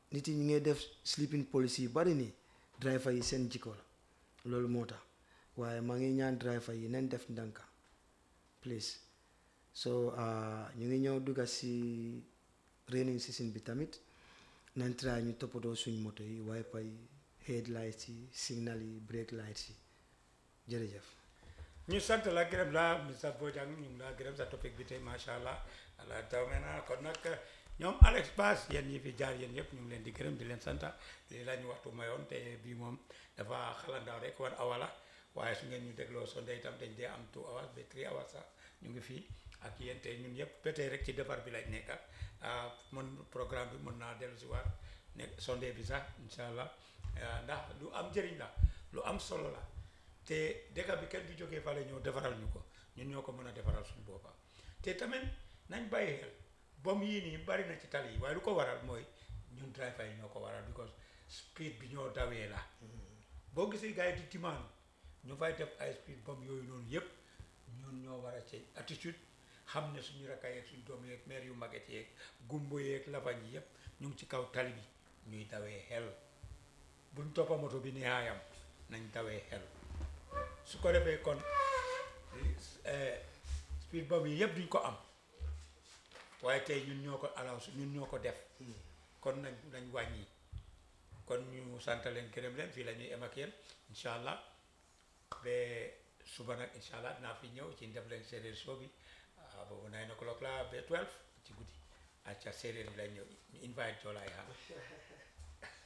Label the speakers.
Speaker 1: nit yi ñu ngi def sleeping policy yu bari nii driver yi seen jikko la loolu moo tax waaye maa ngi ñaan driver yi nañ def ndànka please so ñu ngi ñëw dugga si raining season bi tamit nañ try ñu toppatoo suñ moto yi wiper yi headlights yi signal yi brake lights yi jërëjëf
Speaker 2: ñu sant la gërëm la Mr Bojang ñu ngi laa gërëm sa topic bi tey macha allah allah taw me na kon nag ñoom Alex Bass yéen ñi fi jaar yéen yëpp ñu ngi leen di gërëm di leen santa lii la ñu waxtu mayoon te bii moom dafa xalandaaw rek wan awa la waaye su ngeen ñu dégloo sonde itam dañ dee am two hours ba three hours sax ñu ngi fii ak yéen te ñun yëpp ba tey rek ci defar bi lañ nekka mën programme bi mën naa dellu si waat ne sonde bi sax incha allah ndax lu am njëriñ la lu am solo la te dëkk bi kenn du jógee fale ñëw defaral ñu ko ñun ñoo ko mën a defaral suñu boppa te tamit nañ bàyyi xel bom yii nii bari na ci tali yi waaye lu ko waral mooy ñun driver yi ñoo ko waral because speed bi ñoo dawee la boo gisee gars yi di timaan ñu fay def ay speed bom yooyu noonu yëpp ñun ñoo war a ci attitude xam ne suñu rakka yeeg suñu doom yeeg maire yu maget yeeg gumbo yeeg lafañ yi yëpp ñu ngi ci kaw tali bi ñuy dawee xel buñ toppa moto bi neexaayam nañ dawee xel su ko defee kon speed bump yi yëpp duñ ko am waaye tey ñun ñoo ko allow ñun ñoo ko def kon nañ nañ wàññi kon ñu sant leen gërëm leen fii la ñuy em ak yéen incha allah ba suba nag incha allah dinaa fi ñëw ci def leen séeréer show bi boobu nine o'clock la ba twelve ci guddi acca séeréer yi lay ñëw ñu invite joolaay ha